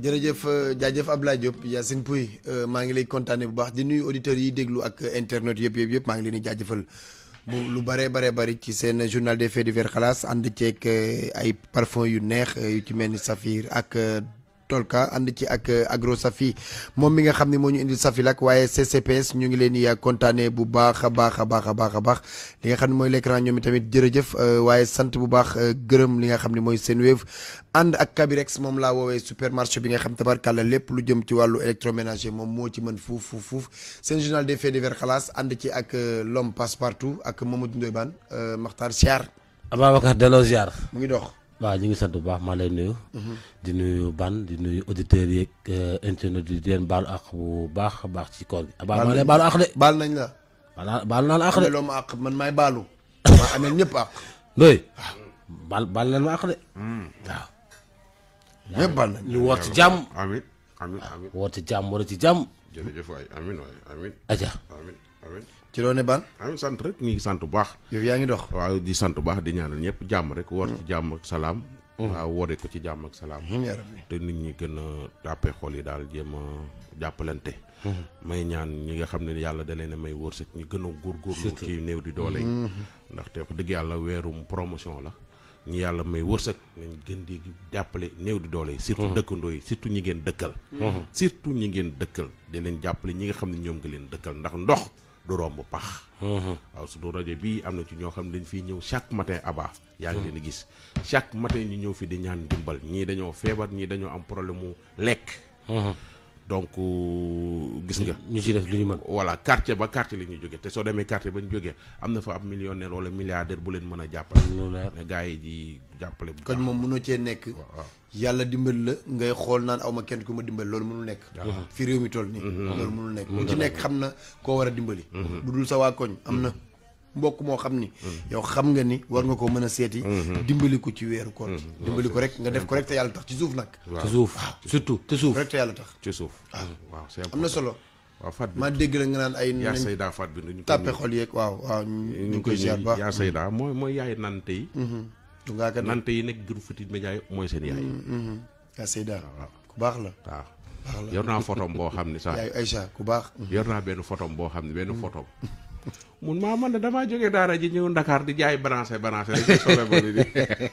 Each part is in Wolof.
jërëjëf jaajëf Abdoulaye Diop Yacine Pouy maa ngi lay kontaane bu baax di nuyu auditeurs yi déglu ak internet yëpp yëpp yëpp maa ngi leen di jaajëfal bu lu bare bare bari ci seen journal des faits divers xalaas ànd ceeg ay parfum yu neex yu ci mel ni Saphir ak Tolka ànd ci ak Agro Safi moom mi nga xam ne moo ñu indil Safi lak waaye CCPS ñu ngi leen di kontaane bu baax a baax a baax a baax a baax li nga xam ne mooy l'écran ñoom tamit jërëjëf waaye sant bu baax gërëm li nga xam ne mooy Senwave ànd ak Kabirex moom laa woowee supermarché bi nga xam tabarkàlla lépp lu jëm ci wàllu électroménager moom moo ci mën fuuf fuuf fuuf seen journal des faits divers xalaas ànd ci ak l'homme passe partout ak Mamadou Ndoye Bane Makhtar Siar Ababacar delloo ziar. mu ngi dox. waaw ñu ngi sant bu baax maa lay nuyu. di nuyu ban di nuyu auditeurs yeeg internet yi di leen baalu àq bu baax a baax ci koor gi. baal maa lay baalu àq de. baal nañ la. baal baal naa la àq de. loo ma àq man maay baalu. maa amee ñëpp àq. Ndoye. baal baal leen ma àq de. waaw. ñëpp baal nañ ñu woor ci jàmm. amin amin amin woor ci jàmm war ci jàmm. jërëjëf waay amin waay amin aja amin amin ci loo ne ban. amin sant rek ñu ngi sant bu baax yow yaa ngi dox. waaw di sant bu baax di ñaanal ñëpp jàmm rek woor ci jàmm ak salaam waaw wooree ko ci jàmm ak salaam yaa rabbi. te nit ñi gën a jàppee xol yi daal jéem a jàppalante may ñaan ñi nga xam ne yàlla da leen a may wërsëg ñu gën a góorgóorlu ci néew di doole yi ndaxte wax dëgg yàlla weerum promotion la ñi yàlla may wërsëg nañ gën di jàppale néew di doole yi surtout dëkkandoo yi surtout ñi ngeen dëkkal surtout ñi ngeen dëkkal di leen jàppale ñi nga xam ne ñoom nga leen dëkkal ndax ndox du romb pax waaw surtout rajo bii am na ci ñoo xam ne dañ fiy ñëw chaque matin aba yaa ngi leen di gis chaque matin ñu ñëw fi di ñaan dimbal ñii dañoo feebar ñii dañoo am problème mu lekk donc gis nga ñu ci def lu ñu mën. voilà quartier ba quartier la ñuy jógee te soo demee quartier ba ñu jógee am na fa ab millionnaire wala milliardaire bu leen mën a jàppale lu leer. ne gars yi di jàppale bu koñ moom mënoo cee nekk. waaw yàlla dimbal la ngay xool naan aw ma kenn ku ma dimbali loolu mënul nekk. fi réew mi toll nii. loolu mënul nekk ku ci nekk xam na koo war a dimbali. bu dul sa waa koñ am na mbokk moo xam ni. yow xam nga ni war nga ko mën a seeti. dimbali ko ci weeru koor. dimbali ko rek nga def ko rek te yàlla tax ci suuf nag. ci suuf surtout ci suuf. rek te yàlla tax. ci suuf waaw c'est am na solo. waaw fat bi ma dégg la nga naan ay. yaa nañ sayda fat bi ñu tàppe xol yeeg waaw waaw ñu ngi koy ziar bu baax. yaa sayda mooy mooy yaay nante yi du ngaa kat nante yi nekk groupe Futurs Médias yi mooy seen yaay yaa Seyda waaw ku baax la. waaw yor naa photom boo xam ne sax yaayu Aïcha ku baax. yor naa benn photom boo xam ne benn photom mun maa man de damaa jógee daara ji ñëw Dakar di jaay branché branché rek di sobe ba di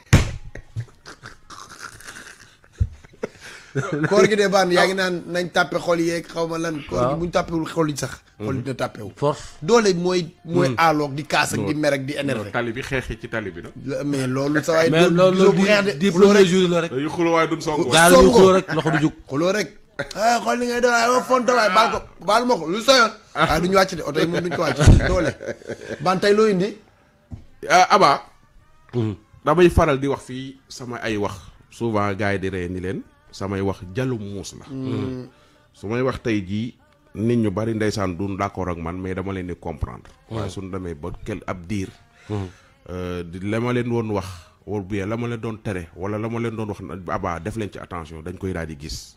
koor gi de baan yaa ngi naan nañ tàppe xol yeeg xaw ma lan. koor gi bu ñu tàppewul xol yi sax. xol yi dina tàppewu. force. doole mooy. mooy aaloog di kaas ak di mer ak di énervé. tali bi xeexi ci tali bi nag la- mais loolu sa waay. mais loolu gisoo bu loolu xeex de di di xuloo premier rek jour la rek. yu xulu waaye duñ song daal ñu songo. xuloo rek loxo du jug. xuloo rek. ah xool li ngay def waaye ma fonto waay baal ko baal ma ko lu soyoon. ah duñu wàcc de oto yi moom duñ ko wàcc doole. ban tey loo indi. ah Aba damay faral di wax fii sama ay wax souvent gars yi di ree ni leen samay wax jalu muus la su may wax tey jii nit ñu bari ndeysaan duñ d'accord ak man mais dama leen di comprendre waaye suñ demee ba kel ab diir euh, di la ma leen woon wax wala bien la ma leen doon tere wala la ma leen doon wax Aba def leen ci attention dañ koy daal di gis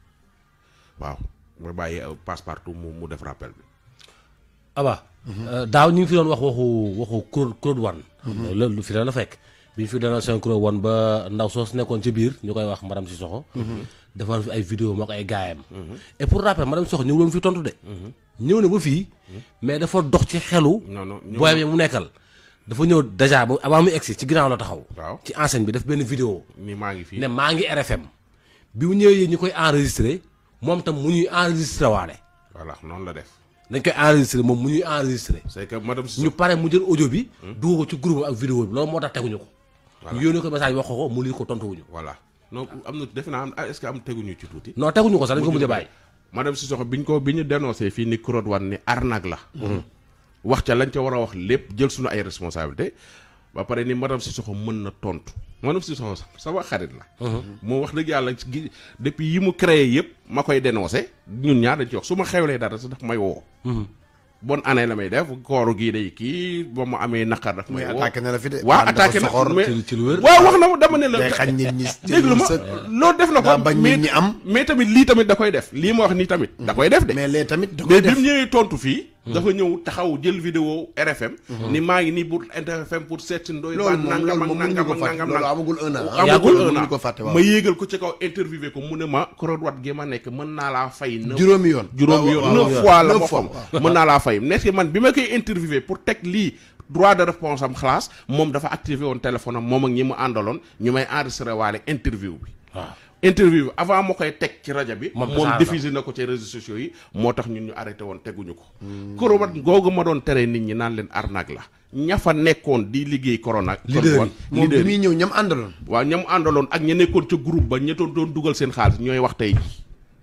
waaw ma bàyyi euh, passe partout mu mu def rappel bi aba daaw ñu ngi fi doon wax waxu waxu Claude Claude Wane loolu lu fi la la fekk bi ñu fi dana seen Claude Wane ba ndaw soos nekkoon ci biir ñu koy wax madame Sissoko defoon fi ay vidéo moo ko ay gaayam et pour rappel madame Sissoko ñëw loon fi tontu de ñëw na ba fii mais dafa dox ci xelu non non ñëw booy bi mu nekkal dafa ñëw déjà ba avant mu egsi ci ginnaaw la taxaw waaw ci enseigne bi def benn vidéo ni maa ngi fii ne maa ngi RFM bi mu ñëwee ñu koy enregistré moom tam mu ñuy enregistré waale voilà noonu la def dañ koy enregistré moom mu ñuy enregistré c'est que madame Sissoko ñu pare mu jël audio bi dugal ko ci groupe ak vidéo bi loolu moo tax teguñu ko ñu yónnee ko message wax ko ko mu lii ko tontuwuñu voilà non am na defe naa am est-ce que am teguñu ci tuuti. non teguñu ko sax dañ ko mujj a bàyyi madame Sissoko biñ ko bi ñu dénoncé fii ni Claude Wane ni arnaque la. wax ca lañ ca war a wax lépp jël suñu ay responsabilité ba pare ni madame Sissoko mën na tontu madame Sissoko sama xarit la. moo wax dëgg yàlla gi depuis yi mu créé yëpp ma koy dénoncé ñun ñaar dañ ci wax su ma xewlee dara sax daf may woo. bonne année la may def kooru gii day kii ba mu amee naqar daf may mais woo. attaqué na la fi de. waaw Baan dafa attaqué na soxor. mais ci- ci lu wér. waaw wax na ma dama ne la. day xañ nit ñi. déglu ma sa- loolu def na ko daa bañ mais- nit ñi am. mais tamit lii tamit da koy def lii ma wax nii tamit da koy def de mais lee tamit da koy mais bi def. mu ñëwee tontu fii dafa ñëw taxaw jël vidéo RFM ni maa ngi nii pour RFM pour seet si ndoy loolu baan moom nangam loolu ak moom mënuñu nangam ko ak fàtte nangam loolu nangam amagul un an amagul un mënuñu an ko fàtte waaw ma yéegal ko ci kaw interviewé ko mu ne ma Croix-Rouge gi ma nekk mën naa laa fay neuf juróomi yoon juróomi waaw, yoon waaw, neuf waaw. fois la Neuf ma fois, xam mën naa laa fay nekk man bi ma koy interviewé pour teg lii droit de réponse am xalaas moom dafa activé woon téléphone am moom ak ñi mu àndaloon ñu may enregistré waale interview bi waaw interview bi avant ma koy teg ci rajo bi Moom moom tasaare na. diffusé na ko ci réseaux sociaux yi moo tax ñun ñu arrêté woon teguñu ko Croix-Rouge googu ma doon tere nit ñi naan leen arnaque la ña fa nekkoon di liggéey corona leader yi kon moom leader bi yi muy ñëw ñam àndaloon waaw ñam àndaloon ak ña nekkoon ca groupe ba ña doon doon dugal seen xaalis ñooy wax tey ji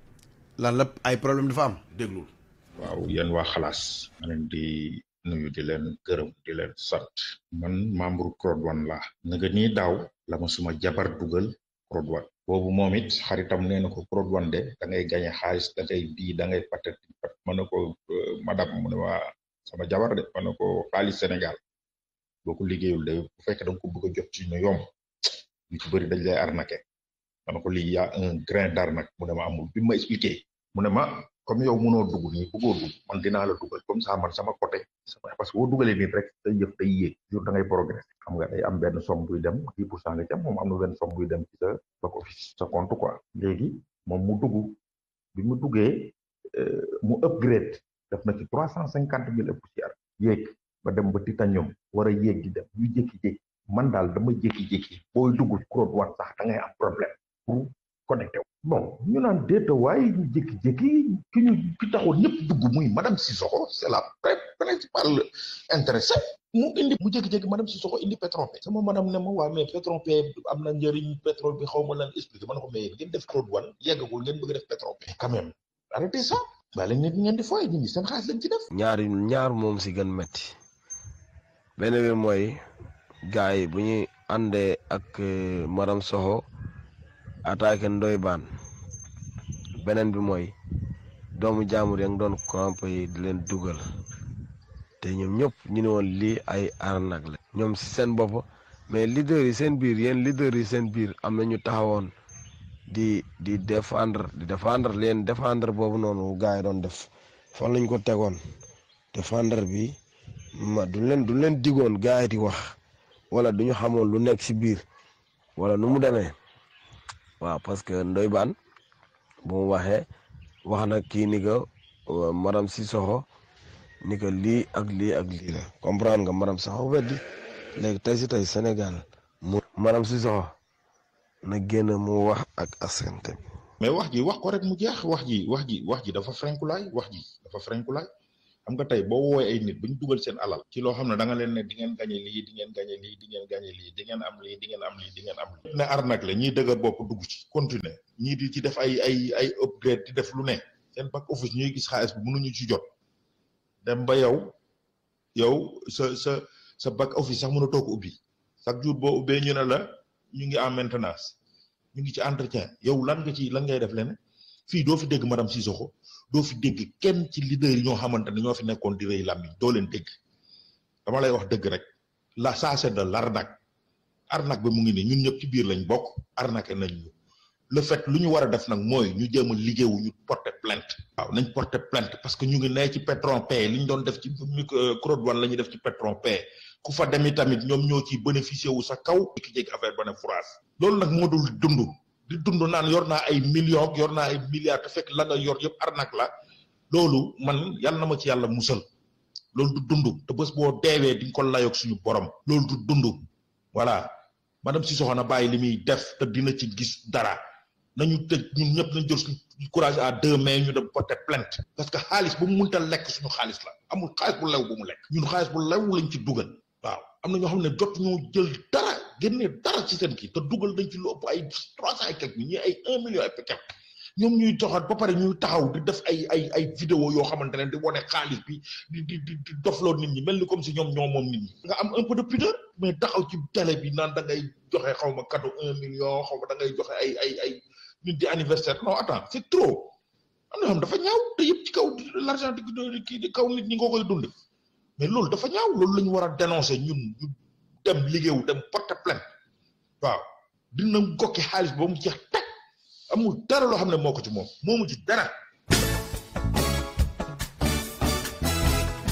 lan la ay problème dafa am déglul waaw yéen waa xalaas ma leen di nuyu di leen gërëm di leen sant man membre Croix-Rouge la na nga nii daaw la ma suma jabar dugal Croix-Rouge boobu moom it xaritam nee na ko Croix-Rouge de da ngay gañe xaalis da ngay bii da ngay patati pat ma ne ko euh, madame mu ne waa sama jabar de ma ne ko xaalis Sénégal boo ko liggéeyul de bu fekkee da nga ko bëgg a jot ci ñu yomb ñu ci bëri dañ lay arnaqué ma ne ko lii y a un grain d'arnaque mu ne ma amul bi ma expliqué mu ne ma comme yow mënoo dugg nii bëggoo dugg man dinaa la dugal comme ça man sama côté sama parce que boo dugalee nit rek day yëf day yéeg jour da ngay progresser xam nga day am benn somme buy dem dix pour cent nga ci am moom am na benn somme buy dem ci sa back office sa compte quoi léegi moom mu dugg bi mu duggee euh, mu upgrade def na ci trois cent cinquante mille et poussière yéeg ba dem ba titanium war a yéeg di dem ñu jékki-jékki man daal dama jékki-jékki booy dugg Croix-Rouge sax da ngay am problème pour connecté wu bon ñu naan déeta waaye ñu jékki-jékki ki ñu ki taxoon ñëpp dugg muy madame Sissoko c'est la pri- principale intéressée mu indi mu jékki-jékki madame Sissoko indi Petronpé sama madame ne ma waa mais Petronpé am na njëriñ pétrole bi xaw ma lan expliqué ma ne ko mais ngeen def Croix-Rouge yeggagul ngeen bëgg def Petronpé quand même arrêtez ça baa leen nit ñi ngeen di fooy nit ñi seen xaalis lañ ci def ñaar ñaar moom si gën metti benn bi mooy gars yi bu ñuy àndee ak euh, madame Soxo attaqué Ndoye Bane beneen bi mooy doomu jaamur ya nga doon corrompre yi di leen dugal te ñoom ñëpp ñu ne woon lii ay arnaque la ñoom si seen bopp mais leader yi seen biir yéen leader yi seen biir am na ñu taxawoon di di défendre di défendre leen défendre boobu noonu gars yi doon def fan lañ ko tegoon défendre bi ma du leen du leen digoon gars yi di wax wala du ñu xamoon lu nekk si biir wala nu mu demee waaw parce que Ndoye Bane bu mu waxee wax na kii ni que euh, madame Sissoko ni que lii ak lii ak lii la comprendre nga madame Sissoko weddi léegi tey si tey Sénégal mu madame Sissoko na génn mu wax ak askante bi mais wax ji wax ko rek mu jeex wax ji wax ji wax ji dafa frenkulaay wax ji dafa frenkulaay xam nga tey boo woowee ay nit ba ñu dugal seen alal ci loo xam ne da nga leen ne di ngeen gañe lii di ngeen gañe lii di ngeen gañe lii di ngeen am lii di ngeen am lii di ngeen am lii ne arnaque la ñiy dëgër bopp dugg ci continuer ñii di ci def ay ay ay upgrade di def lu ne seen back office ñuy gis xaalis bi mënuñu ci jot dem ba yow yow sa sa sa back office sax mën a toog ubbi chaque jour boo ubbee ñu ne la ñu ngi en maintenance ñu ngi ci entretien yow lan nga ci lan ngay def leneen fii doo fi dégg madame Sissoko doo fi dégg kenn ci leader yi ñoo xamante ne ñoo fi nekkoon di rëy làmmiñ doo leen dégg dama lay wax dëgg rek la ça c'est de l'arnaque arnaque bi mu ngi nii ñun ñëpp ci biir lañ bokk arnaqué nañ ñu le fait lu ñu war a def nag mooy ñu jéem a liggéeyu ñu porter plainte waaw nañ porter plainte parce que ñu ngi nee ci Petronpé li ñu doon def ci Croix-Rouge la ñuy def ci Petronpé ku fa dem tamit ñoom ñoo ciy bénéficié wu sa kaw ki jéggi affaire ba ne France loolu nag moo dul dund di dund naan yor naa ay millions yor naa ay milliards te fekk la nga yor yëpp arnaque la loolu man yàlla na ma ci yàlla musal loolu du dund te bés boo deewee di nga ko layoog suñu borom loolu du dund voilà madame Sissoko na bàyyi li muy def te dina ci gis dara nañu tëj ñun ñëpp nañ jël suñu courage à deux mains ñu dem porter plainte parce que xaalis bu mu mënta lekk suñu xaalis la amul xaalis bu lew bu mu lekk ñun xaalis bu lew lañ ci dugal waaw am na ñoo xam ne jot ñoo jël dara génne dara ci seen kii te dugal nañ ci lu ëpp ay trois cent et quelques ñi ay un million et quelque ñoom ñuy doxat ba pare ñuy taxaw di def ay ay ay vidéo yoo xamante ne di wane xaalis bi di di di di dofloo nit ñi mel ni comme si ñoom ñoo moom nit ñi nga am un peu de pudeur mais taxaw ci télé bi naan da ngay joxe xaw ma cadeau un million xaw ma da ngay joxe ay ay ay nit di anniversaire non attends c'est trop am na xam dafa ñaaw te yëpp ci kaw l'argent di kii di kaw nit ñi nga koy dund mais loolu dafa ñaaw loolu la ñu war a dénoncer ñun ñu dem liggéeyu dem porter plainte waaw dina gokki xaalis ba mu jeex teg amul dara loo xam ne moo ko ci moom moomu ci dara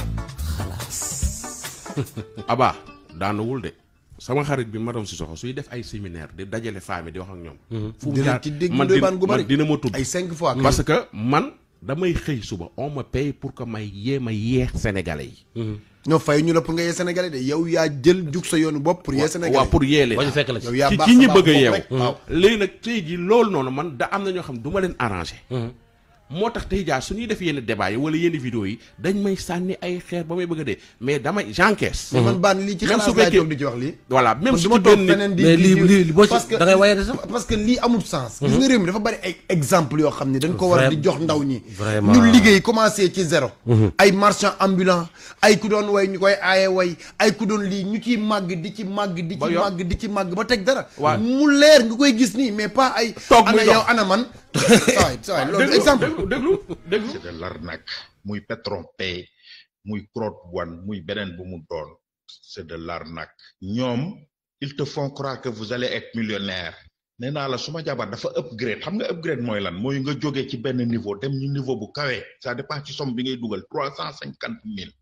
aba daanuwul de sama xarit bi madame Sissoko suy def ay séminaire di dajale femme yi di wax ak ñoom fu mu dinañ jaar ci dégg man doy dina baan gu bari man dina ma tudd ay cinq fois parce que man damay xëy suba on me paye pour que may yee ma yeex sénégalais yi non fay ñu la pour nga yee sénégalais de yow yaa jël jug sa yoonu bopp pour yee sénégalais waaw pour yee leen ba ñu fekk la ci yow yaa ci baax ci sa ñi baax bëgg a bopp yeewu rek. waaw léegi nag tey ji loolu noonu man da am na ñoo xam du ma leen arrangé moo tax tey jaa su ñuy def yenn débat yi wala yenn vidéo yi dañ may sànni ay xeer ba may bëgg a dee mais damay j'encaisse mais man baan lii ci Même xalaat su laay fekkee- toog di ci wax lii voilà même man su du ma ci toog benn feneen di mais di- lii di- lii boo ci parce que da ngay waye de sax parce que lii amul sens gis nga réew mi dafa bari ay exemple yoo xam ne dañ ko war a di Vraiment. jox ndaw ñi Vraiment. ñu liggéey commencé ci zéro ay marchand ambulant ay ku doon way ñu koy aaye way ay ku doon lii ñu ciy màgg di ci màgg di Ba ci yor. màgg di ci màgg ba teg dara Waaw. mu leer nga koy gis nii mais pas ay Toog ana muy dox. yow ana man sawaay sawaay loolu déglu exemple déglu déglu déglu c'est de l'arnaque muy Petron Pay muy Crowd One muy beneen bu mu doon c'est de l'arnaque ñoom ils te font croire que vous allez être millionnaire nee naa la suma jabar dafa upgrade xam nga upgrade mooy lan mooy nga jógee ci benn niveau dem ñu niveau bu kawee ça dépend ci somme bi ngay dugal trois cent cinquante mille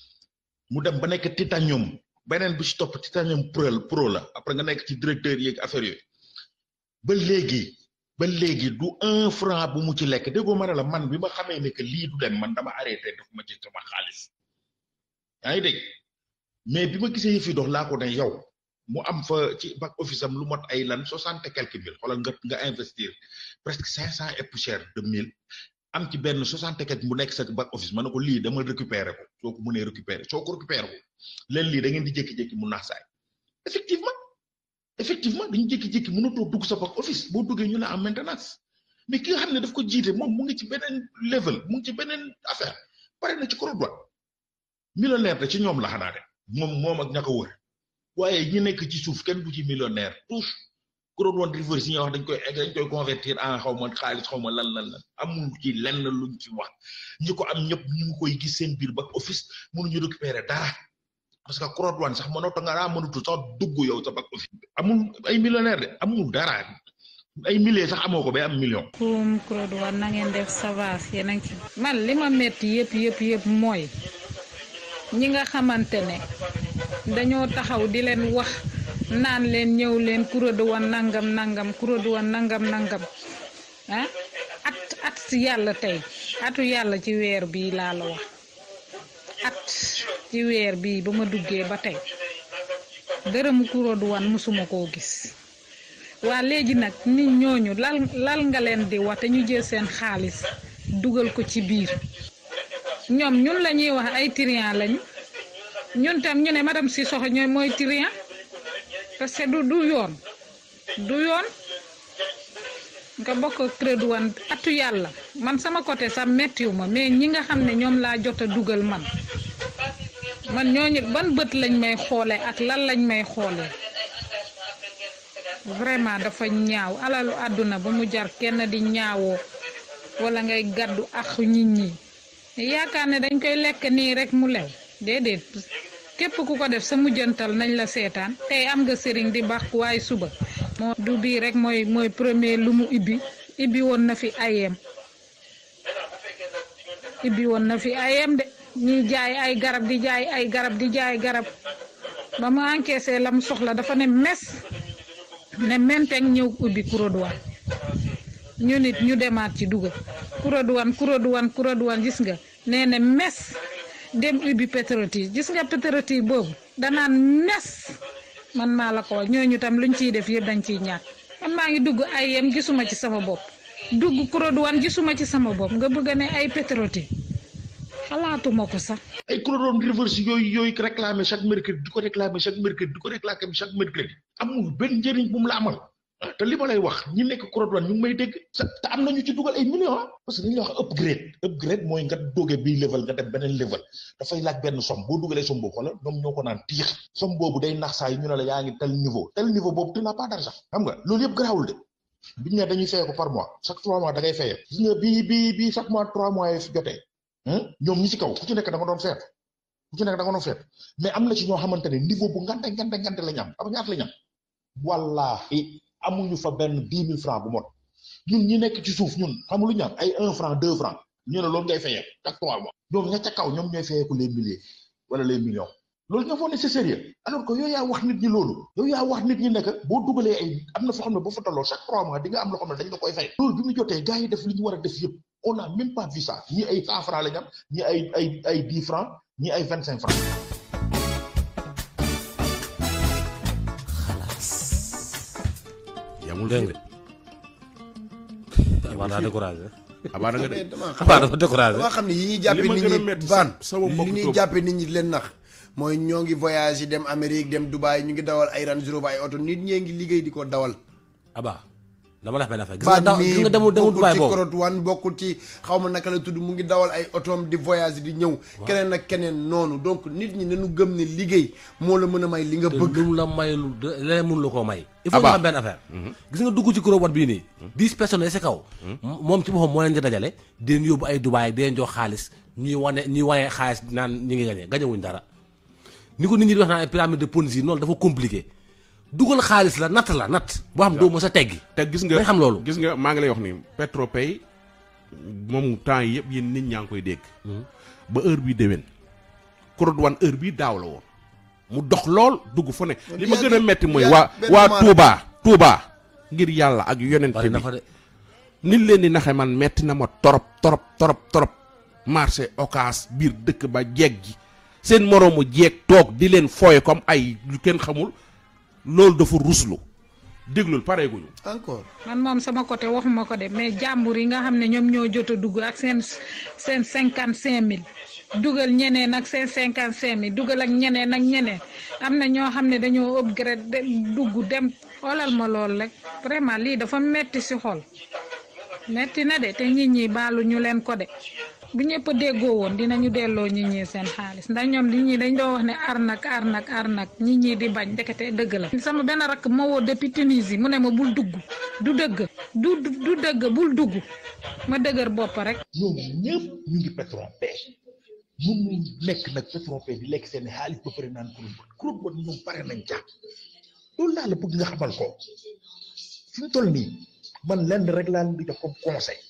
mu dem ba nekk titanium beneen bi ci topp titanium pro pro la après nga nekk ci directeur yeeg affaire yooyu ba léegi ba léegi du un franc bu mu ci lekk déggoo ma ne la man bi ma xamee ne que lii du dem man dama arrêté def ma ci sama xaalis yaa ngi dégg mais bi ma gisee yëf yi dox laa ko ne yow mu am fa ci back office am lu mot ay lan soixante et quelques mille xoolal nga nga investir presque cinq cent et poussière de mille am ci benn soixante et quelques mu nekk sa back office ma ne ko lii dama récupérer ko soo ko mënee récupérer soo ko récupérer ko leen lii da ngeen di jékki-jékki mu naax saay effectivement effectivement dañu jékki-jékki mënatoo dugg sa back office boo duggee ñu ne en maintenance mais ki nga xam ne daf ko jiite moom mu ngi ci beneen level mu ngi ci beneen affaire pare na ci Croix-Rouge millionnaire da ci ñoom la xanaa de moom moom ak ña ko wër waaye ñi nekk ci suuf kenn du ci millionnaire touche Croix-Rouge reverse yi nga wax dañ koy dañ koy convertir en xaw ma xaalis xaw ma lan lan lan amul ci lenn luñ ci wax ñi ko am ñëpp ñu ngi koy gis seen biir back office mënuñu récupérer dara parce que Croix-Rouge sax mënatoo nga daa mënatu sax dugg yow sa back office amul ay millionnaire de amul dara ay milliers sax amoo ko bay am million. kum Croix Rouge na ngeen def ça va yéen a ngi ci man li ma metti yëpp yëpp yëpp mooy ñi nga xamante ne dañoo taxaw di leen wax naan leen ñëw leen Croix Rouge nangam nangam Croix Rouge nangam nangam ah at at si yàlla tey atu yàlla ci weer bii laa la wax at ci weer bii ba ma duggee ba tey dërëmu Croix Rouge musuma koo gis waa léegi nag nit ñooñu lal lal nga leen di wax te ñu jël seen xaalis dugal ko ci biir ñoom ñun la ñuy wax ay trian lañu ñun tam ñu ne madame Sissoko ñooy mooy trian parce que du du yoon du yoon nga bokk Croix Rouge atu yàlla man sama côté sax mettiwu ma mais ñi nga xam ne ñoom laa jot a dugal man man ñooñu ban bët lañ may xoole ak lan lañ may xoole vraiment dafa ñaaw alalu àdduna ba mu jar kenn di ñaawoo wala ngay gàddu ak nit ñi yaakaar ne dañ koy lekk nii rek mu lew déedéet képp ku ko def sa mujjantal nañ la seetaan tey am nga sëriñ di baax waaye suba moo du bii rek mooy mooy premier lu mu ibbi ibbi woon na fi ayem ibbi woon na fi ayem de ñuy jaay ay garab di jaay ay garab di jaay garab ba mu encaissé la mu soxla dafa ne mes ne menteng ñëw ubbi Croix Rouge ñu nit ñu demaat ci dugal Croix Rouge Croix Rouge Croix Rouge gis nga nee na mes dem ubbi Petrotis gis nga Petrotis boobu danaan mes man maa la ko wax ñooñu tam luñ ciy def yëpp dañ ciy ñàkk man maa ngi dugg ay yem gisuma ci sama bopp dugg Croix Rouge gisuma ci sama bopp nga bëgg ne ay Petrotis xalaatuma ko sax. ay Croix-Rouge reverse yooyu yooyu réclamer chaque mercredi di ko réclamer chaque mercredi di ko réclamer chaque mercredi amul benn njëriñ bu mu la amal ah te li ma lay wax ñi nekk Croix-Rouge ñu ngi may dégg sa te am na ñu ci dugal ay millions ah parce que dañuy wax upgrade upgrade mooy nga doge bii level nga dem beneen level dafay laaj benn somme boo dugalee somme boobu xoolal ñoom ñoo ko naan tiix somme boobu day nax saa yi ñu ne la yaa ngi tel niveau tel niveau boobu tu n'as pas d'argent xam nga loolu yëpp garaawul de biñu ne dañuy fayee ko par mois chaque trois mois da ngay fayee gis nga bii bii bii chaque mois trois mois yi jotee ñoom ñi ci kaw ku ci nekk da nga doon feet ku ci nekk da nga doon feet mais am na ci ñoo xamante ne niveau bu ngante ngante ngante lañ am am ñaata lañ am wallahi amuñu fa benn dix mille francs bu mot ñun ñi nekk ci suuf ñun xam lu ñu am ay un franc deux francs ñu ne loolu ngay fayee chaque trois mois ñoom ña ca kaw ñoom ñooy fayee ko les milliers wala les millions loolu nga foog ne c'est sérieux alors que yow yaa wax nit ñi loolu yow yaa wax nit ñi nekk boo dugalee ay am na foo xam ne boo fa tolloo chaque trois mois di nga am loo xam ne dañ la koy fay loolu bi mu jotee gars yi def li ñu war a def yëpp on a même pas vu ça ñi ay cent francs la ñu am ñi ay ay ay dix francs ñi ay vingt cinq francs yamul dégg fi nga abaa daa découragé abaa da nga de mais damaa xam abaa dafa découragé damaa xam ne yi ñuy jàppe Li ma nit gën a ñi metti baan sama mbokk li ñuy Diop. jàppe nit ñi di leen nax mooy ñoo ngi voyage yi dem Amérique dem Dubaï ñu ngi dawal ay Range Rover ay oto nit ñee ngi liggéey di ko dawal abaa dama la wax benn affaire gis nga baan daw gis mii nga demul demul bokkul Dubaay ci boobu korot wan bokkul ci xaw ma naka la tudd mu ngi dawal ay otoom di voyage di ñëw keneen ak keneen noonu donc nit ñi nañu gëm ne liggéey moo la mën a may li nga te bëgg lu mu la mayul de- leneen mënu la koo may il faut Abba. nga xam benn affaire gis nga dugg ci kuréel wat bii nii dix personnes yi si kaw moom ci boppam moo leen di dajale di leen yóbbu ay Dubaay di leen jox xaalis ñuy wane ñuy wane xaalis naan ñi ngi gañe gañewuñ dara ni ko nit ñi di wax naan ay pyramide de Ponzi noonu dafa compliqué dugal xaalis la natt la natt boo xam doo mës a teggi te gis nga dañ xam loolu gis nga maa ngi lay wax ni Petropay moom temps yi yëpp yéen nit ñaa ngi koy dégg ba heure bii déwén kurut wan heure bii daaw la woon mu dox lool dugg fu ne li ma gën a metti mooy yaa- waa benn waa moment Touba Touba ngir yàlla ak yonent bari na bi fa de nit leen di naxe man metti na ma torop torop torop torop marché occas biir dëkk ba jeeg ji seen moroomu jeeg toog di leen fooye comme ay lu kenn xamul loolu dafa ruslu déglul pareeguñu encore man moom sama côté waxuma ko de mais jàmbur yi nga xam ne ñoom ñoo jot a dugg ak seen seen cinquante cinq mille dugal ñeneen ak seen cinquante cinq mille dugal ak ñeneen ak ñeneen am na ñoo xam ne dañoo upgrade de dugg dem xoolal ma lool rek vraiment lii dafa metti si xol metti na de te nit ñi baalu ñu leen ko de bu ñëpp a déggoo woon dinañu delloo nit ñi seen xaalis ndax ñoom nit ñi dañ doon wax ne arnak arnak arnak nit ñi di bañ ndekete dëgg la. sama benn rakk ma woo depuis Tunisie mu ne ma bul dugg du dëgg du du du dëgg bul dugg ma dëgër bopp rek. ñoom ñëpp ñu ngi Petronpay mënu nekk nag Petronpay di lekk seen xaalis ba pare naan kuréel kuréel boobu ñoom pare nañ ca loolu laa la bëgg nga xamal ko fi mu toll nii man lenn rek laa leen di jox comme conseil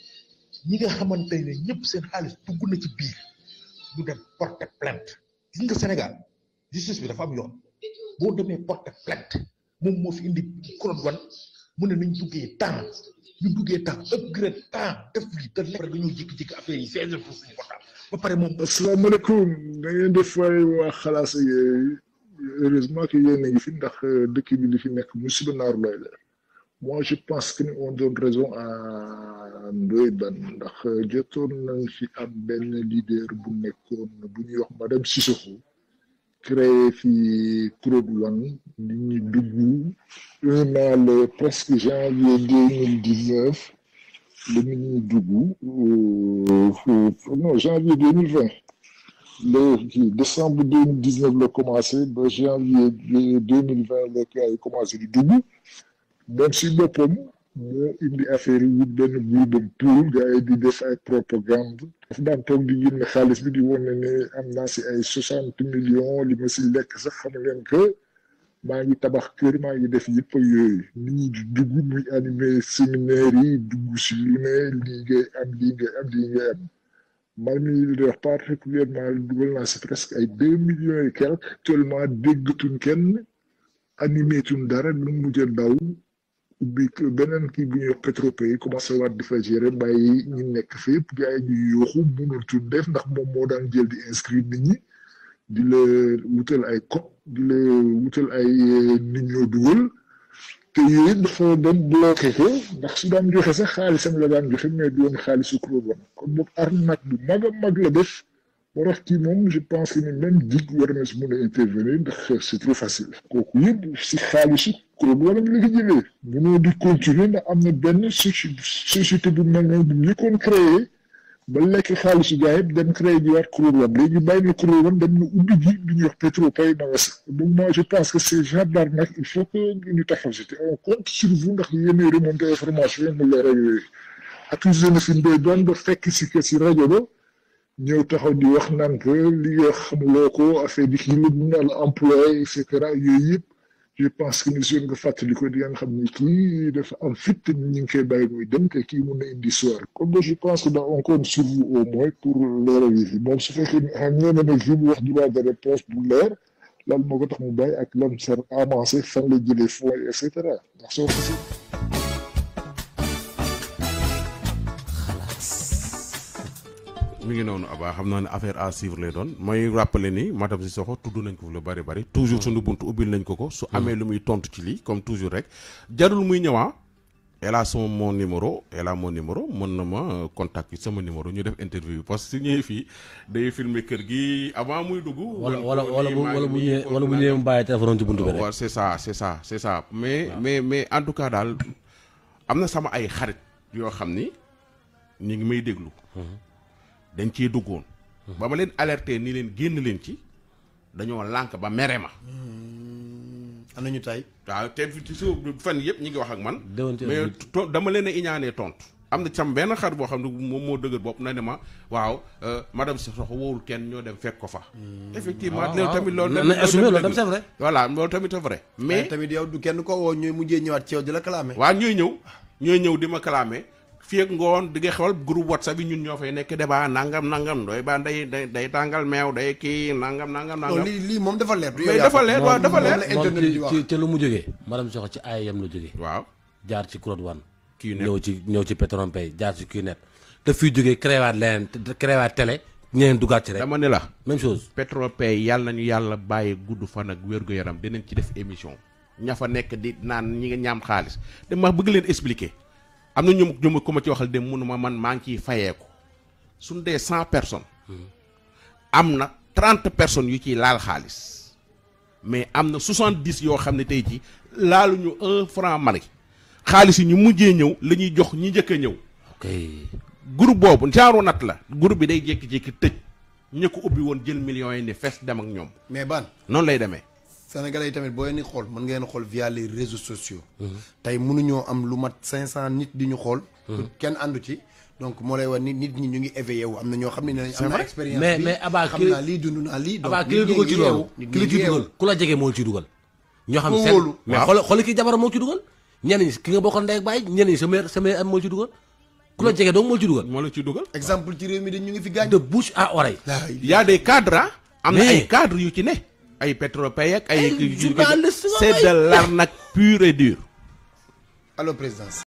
ñi nga xamante ne ñëpp seen xaalis dugg na ci biir ñu dem porter plainte gis nga Sénégal justice bi dafa am yoon boo demee porter plainte moom moo fi indi kuréel wan mu ne nañ duggee temps ñu duggee temps upgrade temps def lii te lekk dañoo jékki-jékki affaire yi seize pour suñu portable ba pare moom asalaamaaleykum da ngeen def fay waa xalaas ak yooyu heureusement que yéen a ngi fi ndax dëkk bi li fi nekk musiba naaru lay la moi je pense que on donne raison à Ndoye Bane ndax jotoon nañ fi am benn leader bu nekkoon bu ñuy wax madame Sissoko créé fi kuréel wan li ñu dugg un an le presque janvier deux mille dix neuf la nit ñi dugg non janvier deux mille vingt le kii décembre deux mille dix neuf la commencé ba janvier deux mille vingt la gars yi commencé di dugg moom si boppam moo indi affaire yi wut benn groupam pour gars yi di def ay propagande dafa daan toog di génne xaalis bi di wane ne am naa si ay soixante millions li ma si lekk sax xam leen que maa ngi tabax kër maa ngi def yëpp ak yooyu nit ñi di dugg muy animé séminaire yi dugg si lu ne lii ngay am lii ngay am lii ngay am man mii di wax particulièrement dugal naa si presque ay deux millions et quelque actuellement déggatuñ kenn animé tuñ dara lu mujj a daw ubbi beneen kii bu ñuy wax Petropay commencé waat di fa gérer bàyyi ñu nekk fépp gars yi ñuy yooxu mënul tuñ def ndax moom moo daan jël di inscrire nit ñi di la wutal ay code di la wutal ay nit ñoo dugal te yooyu dafa dem bloqué ko ndax su daan joxe sax xaalisam la daan joxe mais du woon xaalisu kuréel kon boobu arnaque bu mag a mag la def moo tax kii moom je pense que ni même dig war na si mën a intervenir ndax c'est trop facile kooku yëpp si xaalisu kuréel wala la ko jëlee mënoo di continuer ndax am na benn société bu mel noonu bu njëkkoon créé ba lekk xaalisu gars yëpp dem créé ji waat kuréel wan léegi bàyyi na kuréel wan dem na ubbi ji lu ñuy wax Petropay na wasa donc moi je pense que ces genre d'arnaque il faut que ñu taxaw si te on compte sur vous ndax yéen remonté information yi mu leer ak yooyu accusé na fi Ndoye Bane ba fekk si que si rajo ba ñëw taxaw di wax naan que li nga xamuloo ko affaire bi kii la ñu naan employé et cetera yooyu yëpp je pense que ni su nga fàttali ko di nga xam ni kii dafa am fit te ñu ngi koy bàyyi muy dem te kii mun na indi soir comme je pense que on compte sur vous au moins pour leeral yi moom su fekkee ne xam ngeen ne nag fi mu wax droit de réponse bu leer lan moo ko tax mu bàyyi ak lan seen avancé fan la jëlee fonds et cetera ndax soo ko mi ngi noonu Abba xam naa ne affaire à suivre lay doon mooy rappeler ni madame Sissoko tudd nañ ko fi lu bari bari toujours suñu buntu ubbil nañ ko ko su amee lu muy tontu ci lii comme toujours rek jarul muy ñëwaa elle a son mon numéro elle a mon numéro mën na ma contact sama numéro ñu def interview parce que su ñëwee fii day filmer kër gi avant muy dugg. wala wala wala bu wala bu ñëwee wala bu ñëwee mu bàyyi téléphone ci buntu bi rek. waaw c'est ça c'est ça c'est ça mais mais mais en tout cas daal am na sama ay xarit yoo xam ni ñu ngi may déglu. dañ ciy duggoon. ba ma leen alerté ni leen génn leen ci dañoo lànk ba mere ma. am nañu tay waaw te ci su fan yëpp ñi ngi wax ak man. déwante mais to- dama leen a iñaanee tontu. am na sam benn xar boo xam ne moom moo dëgër bopp na ne ma waaw madame Sissoko wowul kenn ñoo dem fekk ko fa. effectivement waaw, loolu waaw. tamit loolu. Na- tamit- na assumer loolu loolu tamit tam c'est vrai. voilà loolu tamit c'est vrai. mais mais tamit yow du kenn ko woo ñooy mujjee ñëwaat ci yow di la kalaame waa ñooy ñëw ñooy ñëw di ma kalaame fii ak ngoon di nga xewal groupe whatsapp yi ñun ñoo fay nekk débat nangam nangam doy ba day day day tàngal meew day kii nangam nangam non nangam. lii lii moom dafa leer du yow mais yaa dafa ko- leer waaw dafa leer. la internet moom di wax. ci ci lu mu jógee madame Sissoko ci AIM la jógee waaw jaar ci Claude Wane kii ne ñëw ci ñëw ci Petronpay jaar ci QNet te fii jógee créé waat leneen te- créé waat télé ñeneen dugaat ci rek dama ne la. même chose Petropay yàlla nañu yàlla bàyyi gudd fan ak wér-gu-yaram dinañ ci def émission ña fa nekk di naan ñi nga ñaam xaalis dama bëgg leen expliquer am na ñu ñu ko ma ci waxal dem mënuma man maa ngi ciy fayeeku suñ dee cent personnes am na trente personnes yu ciy laal xaalis mais am na soixante dix yoo xam ne tey ci laaluñu un franc mari xaalis yi ñu mujjee ñëw la ñuy jox ñi njëkk a ñëw ok groupe boobu genre nat la groupe bi day jékki-jékki tëj ña ko ubbi woon jël millions yi ne fees dem ak ñoom mais ban noonu lay demee Sénégalais yi tamit boo leen di xool mën ngeen xool via les réseaux sociaux. tey mënuñoo am lu mat 500 nit di ñu xool. kenn àndu ci donc moo lay wax nit nit ñi ñu ngi éveillé wu am na ñoo xam ne nee nañ am na expérience mais bi mais Abba xam ki naa lii dund naa lii. donc abaa ki la nit ñi dugal ci ngi loolu yeewu, nit ki ñi la ci ngi yeewu. dugal ku la jege moo ci dugal ñoo xam Koo seen wóolu. mais waaw. xool xool ki jabaram moo ci dugal ñenn ñi ki nga bokkoon ndey ak baay ñenn ñi sa mère sa mère am moo ci dugal ku la jege donc moo ci dugal moo la ciy dugal exemple ci réew mi dañ ñu ngi fi gaañ. de bouche à oreille laay y a des cadres ah am na Mais- ay cadres yu ci ne ay Petropay ak ay Ay journaliste nga c'est may. de l'arnaque pure et dure allo présidence.